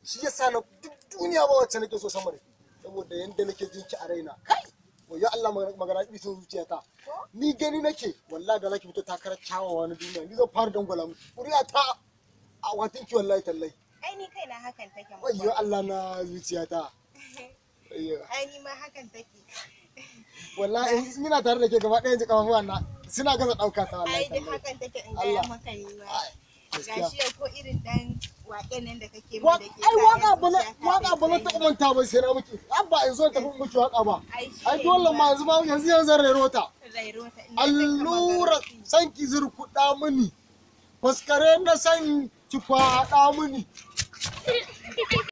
shi yasa na duk duniya ba wacce nake so sama da ke saboda yanda nake jin ki a raina kai wayo Allah magana bisin zuciyata ni gani nake wallahi da zaki fito takarar kyawawa na duniya ni zan fara dangwala mu kuriya ta a watin ki wallahi tallahi ai ni kaina hakan take mu wayo Allah na zuciyata Ayyo. ai ni ma hakan take wallahi in ina tare da ke gaba ɗaya ji kafafuwan na suna gaza ɗauka ta wallahi ai duk tallahi hakan take in Allah. gaya maka ni ma Ai, gaskiya gashi yau ko irin dan waƙen nan da kake Wa- min da ke ai sa waka yan ba na zuciya ta waka ba na ta taɓa manta ba sai na miki an ba in zo tafi miki waka ba ai shi ai ne dole ba. ma yanzu ma yanzu yanzu zan rero ta rairo ta ina jin kamar allura gargaɗi. san ki zurkuɗa mini faskare na san ki kwaɗa mini